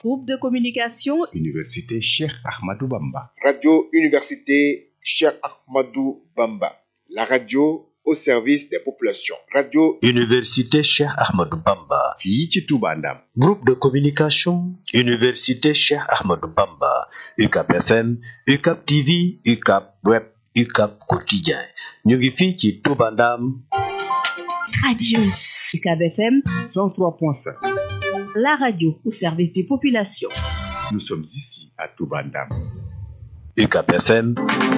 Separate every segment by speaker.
Speaker 1: Groupe de communication
Speaker 2: Université Cheikh Ahmadou Bamba.
Speaker 3: Radio Université Cheikh Ahmadou Bamba. La radio au service des populations. Radio
Speaker 4: Université Cheikh Ahmadou Bamba.
Speaker 2: fii ci Touba Ndam.
Speaker 4: Groupe de communication Université Cheikh Ahmadou Bamba. UCAP FM, UCAP TV, UCAP Web, UCAP Quotidien. ñu ngi fii ci Touba Ndam.
Speaker 1: Radio UCAB FM 103.5. La radio au service des populations.
Speaker 2: Nous sommes ici à Touba Ndam.
Speaker 4: UCAP FM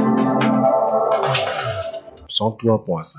Speaker 4: 103.5.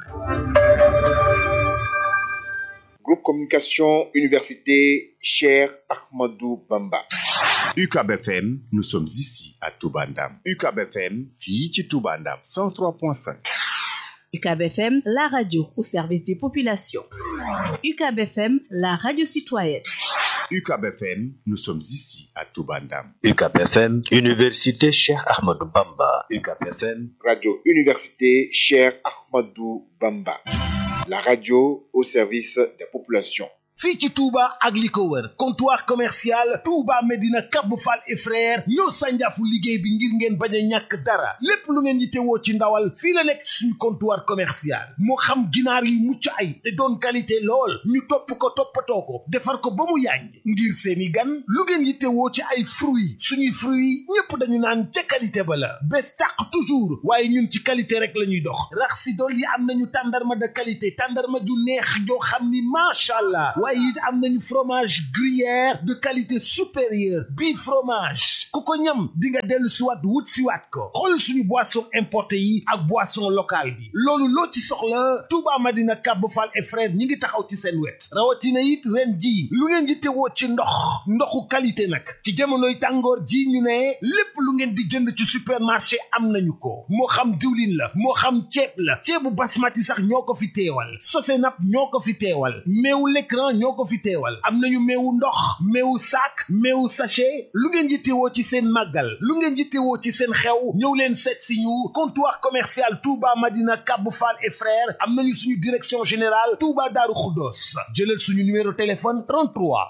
Speaker 3: Groupe Communication Université Cheikh Ahmadou Bamba.
Speaker 2: UCAB FM, nous sommes ici à Touba Ndam. UCAB FM, fii ci Touba Ndam. 103.5.
Speaker 1: UCAB FM, la radio au service des populations. UCAB FM, la radio citoyenne.
Speaker 2: UCAB FM, nous sommes ici à Touba Ndam.
Speaker 4: UCAP FM, Université Cheikh Ahmadou Bamba. UCAP FM,
Speaker 3: Radio Université Cheikh Ahmadou Bamba. La radio au service des populations.
Speaker 5: fii ci Touba ak li ko wër comptoir commercial Touba Medina Cap Fall et frère ñoo sànjaafu liggéey bi ngir ngeen bañ a ñàkk dara lépp lu ngeen yittewoo ci ndawal fii la nekk suñu comptoir commercial moo xam ginaar yu mucc ay te doon qualité lool ñu topp ko toppatoo ko defar ko ba mu yàññ ngir seeni gan lu ngeen yittewoo ci ay fruits suñuy fruits ñépp dañu naan ca qualité ba la bés tàq toujours waaye ñun ci qualité rek la ñuy dox rax si dool yi am nañu tàndarma de qualité tàndarma ju neex joo xam ni macha allah waaye it am nañu fromage gruyère de qualité supérieure bii fromage ku ko ñam di nga dellu siwaat wut siwaat ko xool suñu boisson importé yi ak boisson locale bi loolu loo ci soxla Touba Madina Cap Fall et frère ñi ngi taxaw ci seen wet rawatina it ren ji lu ngeen di tewoo ci ndox ndoxu qualité nag ci jamonoy tàngoor ji ñu ne lépp lu ngeen di jënd ci supermarché am nañu ko moo xam diwlin la moo xam ceeb la ceebu basmati sax ñoo ko fi teewal sosenap ñoo ko fi teewal meewu l'écran ñoo ko fi teewal am nañu meewu ndox meewu sac meewu sachet lu ngeen yittewoo ci seen màggal lu ngeen yittewoo ci seen xew ñëw leen seet si ñu comptoir commercial Touba Madina Cap Fall et frères am nañu suñu direction générale Touba Daaru Xuddoos jëlal suñu numéro téléphone 33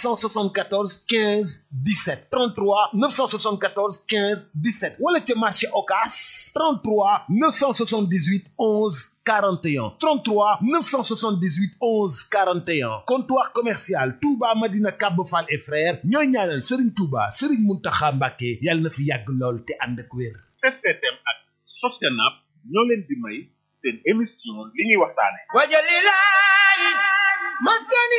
Speaker 5: 974 15 17 33 974 15 17 wala ca marché Ocass 33 978 11 41 33 978 11 41 comptoir commercial Touba Madina Cap Fall et frères ñooy ñaanal Serigne Touba Serigne Mountakha Mbacké yàlla na fi yàgg lool te ànd ak wér.
Speaker 6: STM ak Sostenab ñoo leen di may seen émission li ñuy waxtaane
Speaker 7: wajalilahi maskani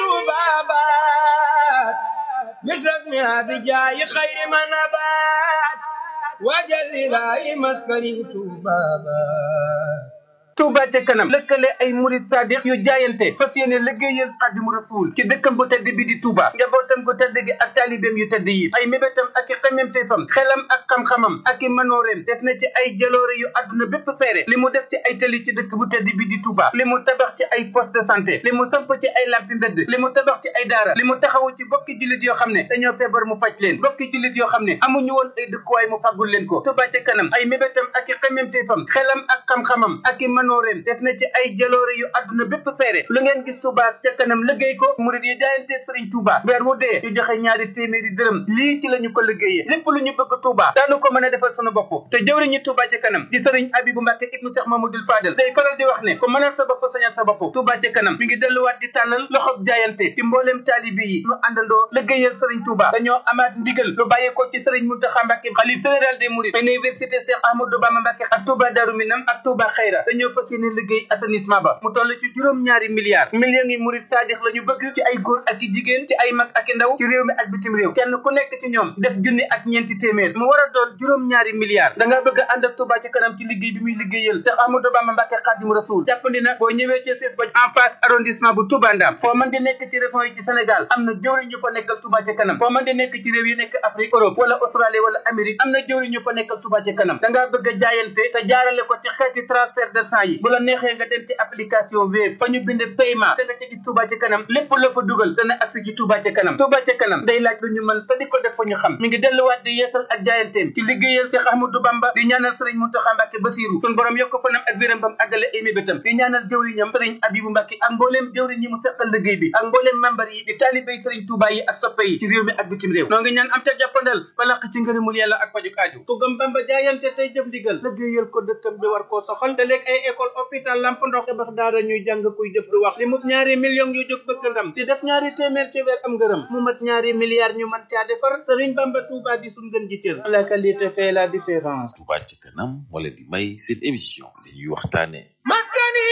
Speaker 7: tubabat misras mi abijayi xayri manabat wajalilahi maskani tubabat
Speaker 8: Touba ca kanam lëkkale ay murid sadiq yu jaayante fas yéene liggéeyal Xaadimu Rasuul ci dëkkam bu tedd bi di Touba njabootam gu tedd gi ak taalibeem yu tedd yi ay mébétam ak i xememteefam xelam ak xam-xamam ak i manooreem def na ci ay jaloore yu àdduna bépp seere li mu def ci ay tëli ci dëkk bu tedd bi di Touba li mu tabax ci ay poste de santé li mu samp ci ay lampi mbedd li mu tabax ci ay daara li mu taxawu ci bokki jullit yoo xam ne dañoo feebar mu faj leen bokki jullit yoo xam ne amuñu woon ay dëkkuwaay mu faggul leen ko Touba ca kanam ay mébétam ak i xememteefam xelam ak xam-xamam ak i manooreem def na ci ay jaloore yu àdduna bépp seere lu ngeen gis Touba ca kanam liggéey ko murid yi jaayante Sëriñ Touba weer wu dee ñu joxe ñaari téeméeri dërëm lii ci la ñu ko liggéeyee lépp lu ñu bëgg Touba daanu ko mën a defal sunu bopp te jëwriñu Touba ca kanam di Sëriñ Abibu Mbàkke ibnu Cheikh Mamadou Fadel day faral di wax ne ku mënal sa bopp sañal sa bopp Touba ca kanam mi ngi delluwaat di tàllal loxob jaayante ci mbooleem taalibi yi ñu àndandoo liggéeyal Sëriñ Touba dañoo amaat ndigal lu bàyyeekoo ci Sëriñ Mountakha Mbàkke xalif général des mourides université Cheikh Ahmadou Bamba Mbàkke ak Touba Darou Minam ak Touba Xayra dañoo fas yéene liggéey assainissement ba mu toll ci juróom-ñaari milliards millions yi murid saadix la ñu bëgg ci ay góor ak i jigéen ci ay mag ak i ndaw ci réew mi ak bitim réew kenn ku nekk ci ñoom def junni ak ñeenti téeméer mu war a doon juróom-ñaari milliards da nga bëgg a ànd ak Touba ci kanam ci liggéey bi muy liggéeyal Cheikh Ahmadou Bamba Mbàkke Xaadimu Rasuul jàppandi na boo ñëwee ci sees ba en face arrondissement bu Touba Ndam foo mën di nekk ci région yi ci Sénégal am na jëwriñ ñu fa nekkal Touba ci kanam foo mën di nekk ci réew yi nekk Afrique Europe wala Australie wala Amérique am na jëwriñ ñu fa nekkal Touba ci kanam da ngaa bëgg a jaayante te jaarale ko ci xeeti transfert de sang yi bu la neexee nga dem ci application Wave fa ñu bind paiement da nga ca gis Touba ci kanam lépp la fa dugal dana agsi ci Touba ci kanam Touba ca kanam day laaj lu ñu mën te di ko def fa ñu xam mi ngi delluwaat di yeesal ak jaayanteem ci liggéeyal Cheikh Ahmadou Bamba di ñaanal sëriñ Mountakha Mbacké Bassirou sun borom yokk fanam ak wéram bam àggale ay mébétam di ñaanal jëwriñam sëriñ Abibou Mbacké ak mbooleem jëwriñ yi mu seqal liggéey bi ak mbooleem membar yi di taalibéy sëriñ Touba yi ak soppe yi ci réew mi ak bitim réew noo ngi ñaan am ca jàppandal balaq ci ngërëmul yàlla ak pajuk aaju ku gëm Bamba jaayante tey jëf ndigal liggéeyal ko dëkkam bi war koo soxal te léeg ay école hôpital lamp ndox tabax daara ñuy jàng kuy def du wax li mu ñaari millions yu jóg bëgg ndam di def ñaari téeméer ci weer am ngërëm mu mat ñaari milliards ñu mën caa defar sëriñ Bamba Touba di suñ gën ji cër la qualité fait la différence
Speaker 9: Touba ca kanam moo leen di may seen émission li ñuy waxtaane
Speaker 7: maskani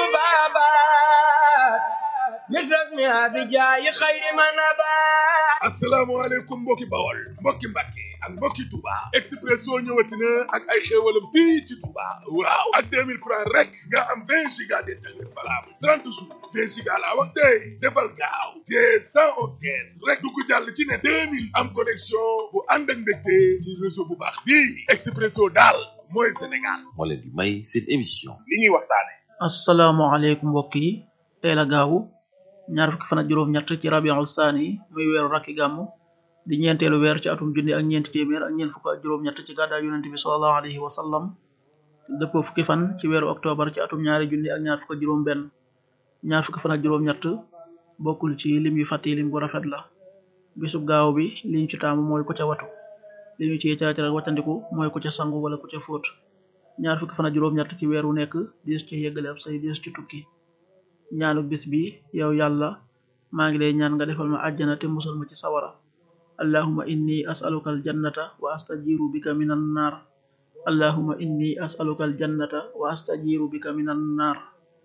Speaker 7: tubabat misras mi abijaayi xayri manabat
Speaker 5: asalaamaaleykum mbokki bawol mbokki mbàkke ak mbokki Touba Expresso ñëwati na ak ay xéewalam fii ci Touba waaw ak 2000 francs rek nga am 20 giga d'internet valable 30 jours 20 giga laa wax tey defal gaaw te 111 kees rek du ko jàll ci ne 2000 am connexion bu ànd ak mbégte ci réseau bu baax bii Expresso daal mooy Sénégal
Speaker 9: moo leen di may seen émission
Speaker 6: li ñuy waxtaane
Speaker 10: asalaamaaleykum mbokk yi tey la gaawu ñaar fukki fan ak juróom-ñett ci rabiul saani muy weeru rakki gàmmu di ñeenteelu weer ci atum junni ak ñeenti téeméer ak ñeent fukk ak juróom-ñett ci gàddaay yonent bi sallallahu alayhi wa sallam dëppoo fukki fan ci weeru octobre ci atum ñaari junni ak ñaar fukk ak juróom-benn ñaar fukki fan ak juróom-ñett bokkul ci lim yu fàtti lim bu rafet la bisub gaaw bi li ñu ci taamu mooy ku ca watu li ñu ci caacar ak wàccandiku mooy ku ca sangu wala ku ca fóot ñaar fukki fan ak juróom-ñett ci weer wu nekk diis ci yeggale ab say diis ci tukki ñaanu bis bi yow yàlla maa ngi lay ñaan nga defal ma àjjana te musal ma ci sawara allahuma inni as'aluka aljannata wa astajiru bika minan nar allahuma inni as'aluka aljannata wa astajiru bika minan nar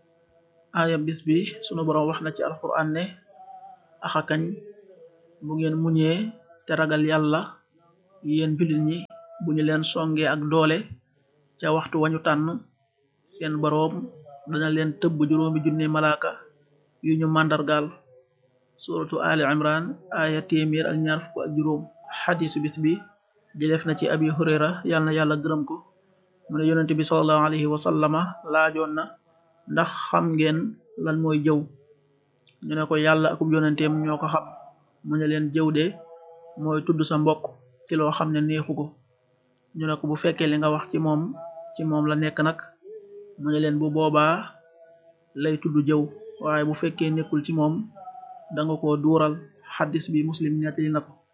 Speaker 10: aaya bis bi sunu boroom wax na ci alquran ne axakañ bu ngeen muñee te ragal yàlla yéen jullit ñi bu ñu leen songee ak doole ca waxtu wañu tànn seen boroom dana leen tëbb juróomi junne malaaka yu ñu màndargaal suratu ali imran aya téeméer ak ñaar fukk ak juróom xadisu bis bi jëlef na ci abi hurayra yàlla na yàlla gërëm ko mu ne yonente bi salallahu alayhi wa sallama laajoon na ndax xam ngeen lan mooy jëw ñu ne ko yàlla akub yonenteem ñoo ko xam mu ne leen jëw de mooy tudd sa mbokk ci loo xam ne neexu ko ñu ne ko bu fekkee li nga wax ci moom ci moom la nekk nag mu ne leen bu boobaa lay tudd jëw waaye bu fekkee nekkul ci moom danga ko duural xaddis bi muslim nettali na ko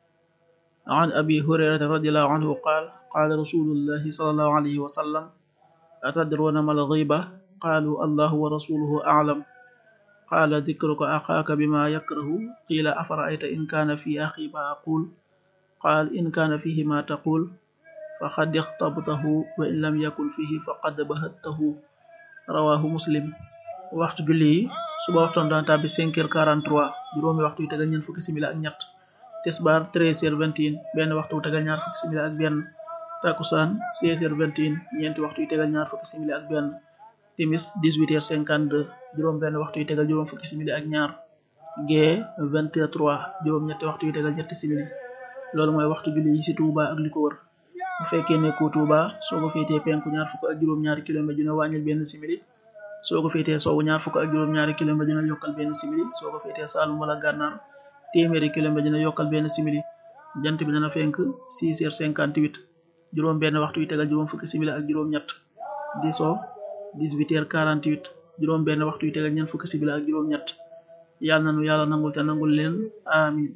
Speaker 10: an abi hurayrata radiallahu anhu qaal qaala rasulullahi salallahu alayhi wa sallam atadruna mal ghiba qaalu allahu wa rasuluhu a'lam qaala dikruka axaaka bima yakrahu qiila afara'ayta in kaana fi axi ma aqul qaal in kaana fihi ma taqul faqad ixtabtahu wa in lam yakun fihi faqad bahattahu rawahu muslim waxtu julli yi suba waxtoon daan tàbbi 5 heures 43 juróomi waxtu yu tegal ñeent fukki simili ak ñett tisbaar 13 heures 21 benn waxtu wu tegal ñaar fukki simili ak benn takusaan 16 heures 21 ñeenti waxtu yu tegal ñaar fukki simili ak benn timis 18 heures 52 juróom benn waxtu yu tegal juróom fukki simili ak ñaar gee 20 heures 3 juróom ñetti waxtu yu tegal ñetti simili loolu mooy waxtu julli yi ci Touba ak li ko wër bu fekkee nekkoo Touba soo ko féetee penku ñaar fukk ak juróom-ñaari kilomètre dina wàññil benn simili soo ko féetee sowwu ñaar fukk ak juróom-ñaari kilomètre dina yokkal benn simili soo ko féetee Saalum wala Gànnaar téeméeri kilomètre dina yokkal benn simili jant bi dana fenk 6 heures 58 juróom benn waxtu yu tegal juróom fukki simili ak juróom ñett di so 18 heures 48 juróom benn waxtu yu tegal ñeent fukki simili ak juróom ñett yàlla nanu yàlla nangul te nangul leen amin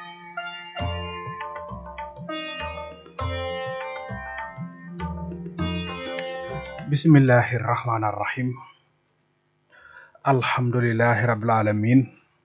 Speaker 11: bismillahi irrahmani irrahim alhamdulilahi rabil alamin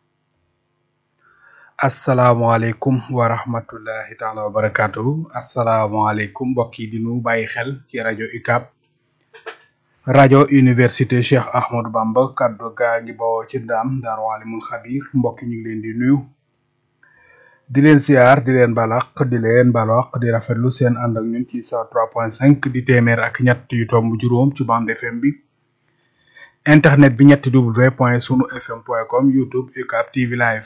Speaker 11: asalaamualeykum wa rahmatullahi taala wa barakatuhu asalaamualeykum mbokk yi di nu bàyyi xel ci rajo UCAB rajo université Cheikh Ahmadou Bamba kaddu gaa ngi bawoo ci ndaam daaru alimul xabir mbokk ñu ngi leen di nuyu di leen siyaar di leen balaq di leen balaq di rafetlu seen ànd ak ñun ci sa 3.5 di téeméer ak ñett yu tomb juróom ci bande FM bi internet bi ñetti w point sunu fm point com youtube UCAB TV live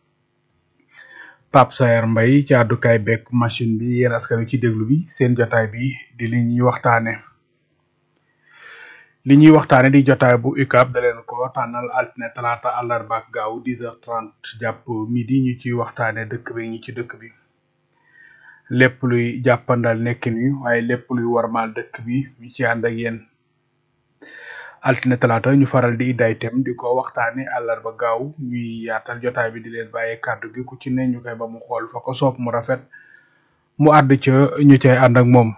Speaker 11: Pape Sayer Mbaye ci àddukaay bekk machine bi yéen askan wi ci déglu bi seen jotaay bi di li ñuy waxtaane li ñuy waxtaane di jotaay bu UCAB da leen ko tànnal altine talaata àllarba ak gaaw 10h30 jàpp midi ñu ciy waxtaane dëkk bi ñi ci dëkk bi lépp luy jàppandal nekkin wi waaye lépp luy warmaal dëkk bi ñu ci ànd ak yéen altine talaata ñu faral di idday tem di ko waxtaane àllarba gaaw ñuy yaatal jotaay bi di leen bàyyee kàddu gi ku ci ne ñu koy ba mu xool fa ko soob mu rafet mu àdd ca ñu cay ànd ak moom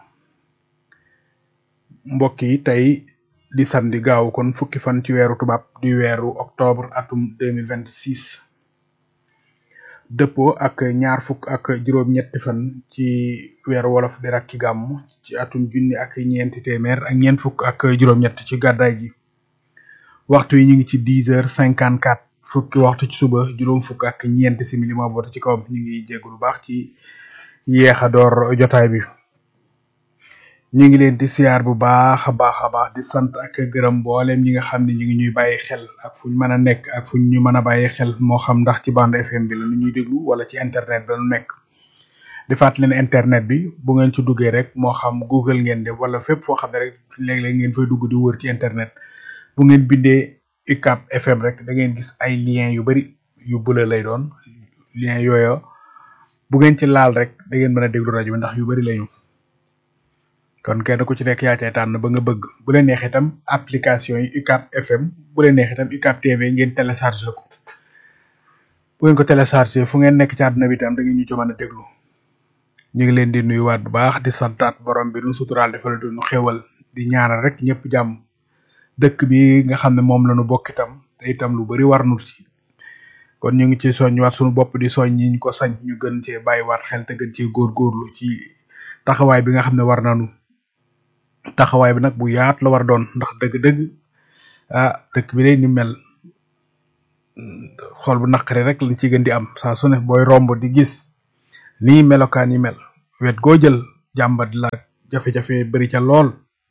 Speaker 11: mbokk yi tey di samedi gaaw kon fukki fan ci weeru tubaab di weeru octobre atum 2026 dëppoo ak ñaar fukk ak juróom ñetti fan ci weeru wolof di rakki gàmm ci atum junni ak ñeenti téeméer ak ñeent fukk ak juróom ñett ci gàddaay gi waxtu yi ñu ngi ci 10 heures 54 fukki waxtu ci suba juróom fukk ak ñeenti simili moo boote ci kawam ñu ngi jéggu lu baax ci yéex a door jotaay bi ñu ngi leen di siyaar bu baax a baax a baax di sant ak gërëm mboolem ñi nga xam ne ñu ngi ñuy bàyyi xel ak fuñ mën a nekk ak fuñ ñu mën a bàyyi xel moo xam ndax ci bande FM bi la nu ñuy déglu wala ci internet bi la nu nekk di fàttali leen internet bi bu ngeen ci duggee rek moo xam Google ngeen def wala fépp foo xam ne rek léeg-léeg ngeen fay dugg di wër ci internet bu ngeen bindee UCAB FM rek da ngeen gis ay lien yu bari yu bula lay doon lien yooyu bu ngeen ci laal rek da ngeen mën a déglu rajo bi ndax yu bari lañu kon kenn ku ci nekk yaa cay tànn ba nga bëgg bu leen neex itam application yi UCAB FM bu leen neex itam UCAB TV ngeen téléchargé ko bu ngeen ko téléchargé fu ngeen nekk ci àdduna bi itam da ngeen ñu ci mën a déglu ñu ngi leen di nuyuwaat bu baax di santaat borom bi nu suturaal defal du nu xewal di ñaanal rek ñëpp jàmm dëkk bi nga xam ne moom la nu bokk itam te itam lu bari war nu ci kon ñu ngi ci soññiwaat suñu bopp di soñ ñi ñu ko sañ ñu gën cee bàyyiwaat xel te gën cee góorgóorlu ci taxawaay bi nga xam ne war nañu taxawaay bi nag bu yaat la war doon ndax dëgg-dëgg ah dëkk bi lay ni mel xool bu naqari rek lañ ci gën di am saa su ne booy romb di gis nii melokaan yi mel wet goo jël jàmbat la jafe-jafe bari ca lool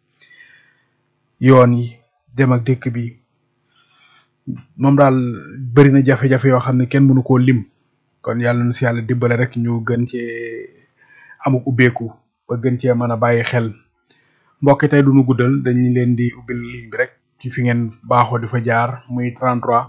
Speaker 11: yoon yi dem ak dëkk bi moom daal bari na jafe-jafe yoo xam ne kenn mënu koo lim kon yàlla na si yàlla dimbale rek ñu gën cee amuk ubbeeku ba gën cee mën a bàyyi xel mbokk tey duñu guddal dañu leen di ubbil ligne bi rek ci fi ngeen baaxoo di fa jaar muy 33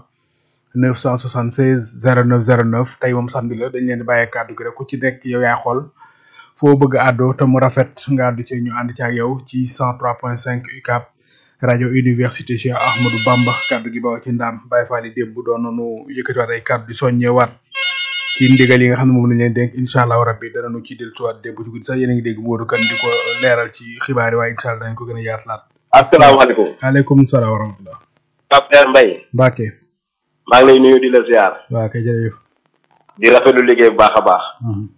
Speaker 11: 976 09 09 tey moom samedi la dañ leen di bàyyee kàddu gi rek ku ci nekk yow yaa xool foo bëgg a àddoo te mu rafet nga àddu ci ñu ànd ci ak yow ci 103.5 UCAB rajo université Cheikh Ahmadou Bamba kàddu gi bawa ci ndaam Baye Fall yi démb doon nañu yëkkatiwaat ay kàddu di soññewaat ci ndigal yi nga xam ne moom lañ leen dénk incha allahu rabbi danañu ci dellusiwaat démb ci guddi sax yéen a ngi dégg Modou Kane di ko leeral ci xibaar yi waaye incha allah dañ ko gën a yaatalaat.
Speaker 12: asalaamaaleykum.
Speaker 11: waaleykum salaam wa rahmatulah.
Speaker 12: Pape Père Mbaye.
Speaker 11: Mbacke.
Speaker 12: maa ngi lay nuyu di la ziar.
Speaker 11: waa kay jërëjëf.
Speaker 12: di rafetlu liggéey bu baax a baax.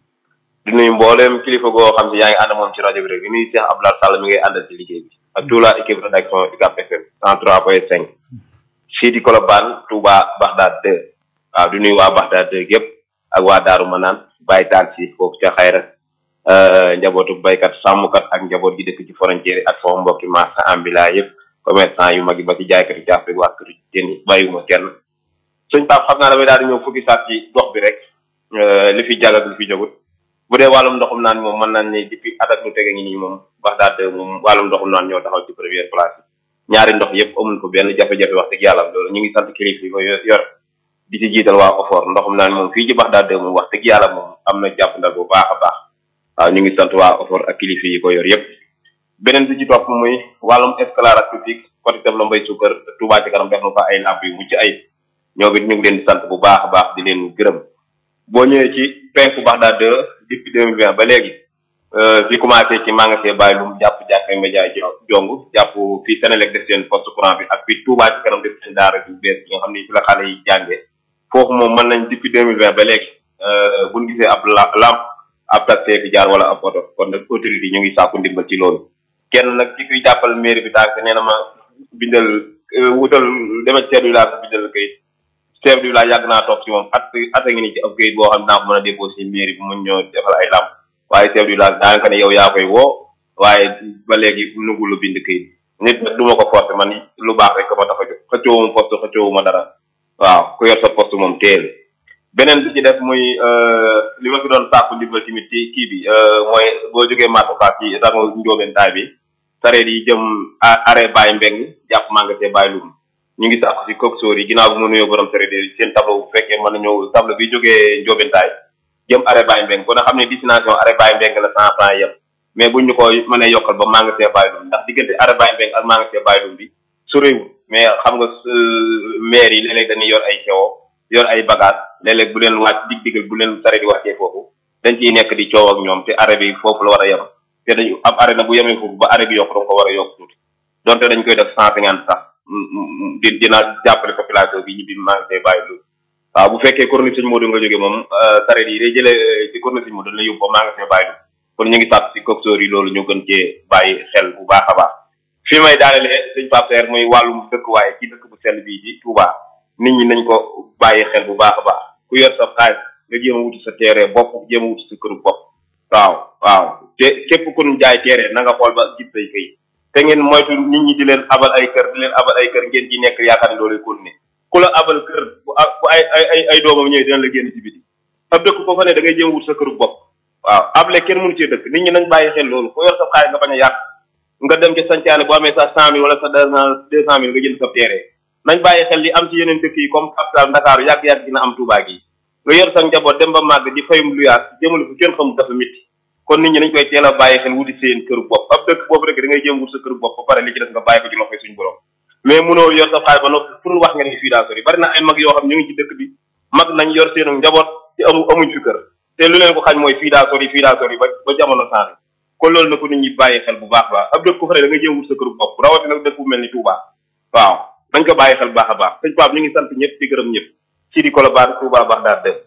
Speaker 12: di nuyu mbooleem kilifa goo xam ne yaa ngi ànd moom ci rajo bi rek di nuyu Cheikh Abdoulaye Sall mi ngay àndal ci liggéey bi ak toute la équipe rédaction UCAB FM 103.5 fii di Colobane Touba Bagdad 2 waaw di nuyu waa Bagdad 2 yëpp ak waa Daaru Manaan Baye Taal si foofu ca xayra njabootu baykat sàmmkat ak njaboot gi dëkk ci frontière ak sama mbokki marchand ambulant yëpp commerçant yu mag yi ba ci jaaykatu caaf bi waa këru jën yi bàyyiwuma kenn suñ Pape xam naa damay daal di ñëw fukki saat ci gox bi rek li fi jag ak li fi jagut bu dee wàllum ndoxum naan moom mën naan ni depuis at ak lu tege ngi nii moom Bagdad moom wàllum ndoxum naan ñoo taxaw ci première place yi ñaari ndox yëpp amul ko benn jafe-jafe wax dëgg yàlla loolu ñu ngi sant kilifa yi ko yor di ci jiital waa Ofor ndoxum naan moom fii ci Bagdad moom wax dëgg yàlla moom am na jàppandal bu baax a baax waaw ñu ngi sant waa Ofor ak kilifa yi ko yor yëpp beneen bi ci topp muy wàllum éclairage public côté Tabla Mbay Suukar Touba ci kanam def na fa ay lamp yu mucc ay ñoo it ñu ngi leen di sant bu baax a baax di leen gërëm boo ñëwee ci penku Bagdad depuis deux mille vingt ba léegi fi commencé ci magasin Baye Loum jàpp jàkkay média jong jàpp fii Sénélec def seen poste courant bi ak fii Touba ci kanam def seen daara ju bees bi nga xam ne fi la xale yi jàngee foofu moom mën nañ depuis deux mille vingt ba léegi buñ gisee ab lampe ab taxi fi jaar wala ab oto kon nag autorité yi ñu ngi sàkku ndimbal ci loolu kenn nag ki kuy jàppal mairie bi tànk nee na ma bindal wutal dema chef du village bindal kayit chef du village yàgg naa toog ci moom at at a ngi ni ci ab kayit boo xam ne naa ko mën a déposé mairie bi mun ñoo defal ay lamp waaye chef du village daanaka ne yow yaa koy woo waaye ba léegi nugu lu bind kayit nit nag du ma ko forcé man lu baax rek ko ma tax a jóg xëccoowuma poste xëccoowuma dara waaw ku yor sa poste moom teel beneen bi ci def muy li ma fi doon sàkku ndimbal tamit ci kii bi mooy boo jógee Mata Fass ci rango njóobeen taay bi sareet yi jëm arrêt Baye Mbeng jàpp magasin Baye Loum ñu ngi sàkku si coxeur yi ginnaaw bu ma nuyoo borom sareet yi seen tableau bu fekkee mën na ñëw tableau bi jógee Ndiobentaay jëm arrêt Baye Mbeng kon xam ne destination arrêt Baye Mbeng la cent franc yem mais buñ ñu ko mënee yokkal ba magasin Baye Loum ndax diggante arrêt Baye Mbeng ak magasin Baye Loum bi soriwul mais xam nga maire yi léeg-léeg dañuy yor ay xewo yor ay bagage léeg-léeg bu leen wàcc dig digal bu leen sareet yi wàccee foofu dañ ciy nekk di coow ak ñoom te arrêt bi foofu la war a yem te dañu ab arrêt na bu yemee foofu ba arrêt bi yokk danga ko war a yokk tuuti donte dañ koy def cent cinquante sax di dina jàppale population bi ñibbi magasin Baye Loum waaw bu fekkee corniche Sëñ Modou nga jógee moom sareet yi day jëlee ci corniche Sëñ Modou la yóbbu ba magasin Baye Loum kon ñu ngi sàkk si coxeur yi loolu ñu gën cee bàyyi xel bu baax a baax fi may daanelee sëñ Pape Seer muy wàllum dëkkuwaay ci dëkk bu sell bii di Touba nit ñi nañ ko bàyyi xel bu baax a baax ku yor sa xaalis nga jéem a wuti sa teere bopp jéem a wuti sa këru bopp waaw waaw te képp ku ñu jaay teere na nga xool ba gis say këy te ngeen moytu nit ñi di leen abal ay kër di leen abal ay kër ngeen ci nekk yaakaar ne loolu continuer ku la abal kër bu bu ay ay ay doomam ñëwee dina la génn ci biti ab dëkk ko fa ne da ngay jéem a wut sa këru bopp waaw able kenn mënu cee dëkk nit ñi nañ bàyyi xel loolu ku yor sa xaalis nga bañ a yàq nga dem ci sancaane boo amee sa cent mille wala sa deux cent mille nga jënd sa teere nañ bàyyi xel li am ci yeneen dëkk yi comme capital Ndakaaru yàgg-yàgg dina am Touba gi nga yor sa njaboot dem ba màgg di fayum luyaas jëmale fu kenn xamul dafa métti kon nit ñi nañ koy teel a bàyyi xel wuti seen këru bopp ab dëkk boobu rek da ngay jéem wut sa këru bopp ba pare li ci def nga bàyyi ko ci loxoy suñu borom mais munoo yor sa xaalis ba noppi pour wax nga ne fii daa sori bari na ay mag yoo xam ñu ngi ci dëkk bi mag nañ yor seenu njaboot te amu amuñ fi kër te lu leen ko xañ mooy fii daa sori fii daa sori ba ba jamono changé kon loolu na ko nit ñi bàyyi xel bu baax baax ab dëkk ko fa ne da ngay jéem wut sa këru bopp rawatina dëkk bu mel ni Touba waaw nañ ko bàyyi xel bu baax a baax sëñ Pape ñu ngi sant ñëpp di gërëm ñëpp ci di Colobane Touba Bagdad dem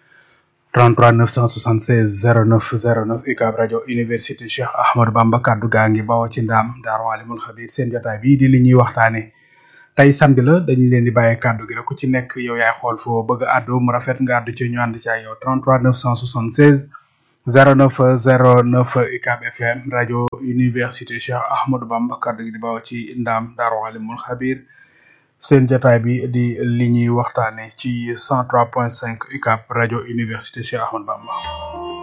Speaker 11: 33 976 09 09 UCAB rajo université Cheikh Ahmadou Bamba kaddu gaa ngi bawoo ci ndaam Daaru Alimul Xabir seen jotaay bii di li ñuy waxtaane tey samedi la dañu leen di bàyyi kaddu gi rek ku ci nekk yow yaay xool foo bëgg a àddu mu rafet nga àddu ci ñu ànd ci ak yow 33 976 09 09 UCAB FM rajo université Cheikh Ahmadou Bamba kaddu gi di bawoo ci ndaam Daaru Alimul Xabir seen jotaay bi di li ñuy waxtaane ci 103.5 UCAB rajo université Cheikh Ahmadou Bamba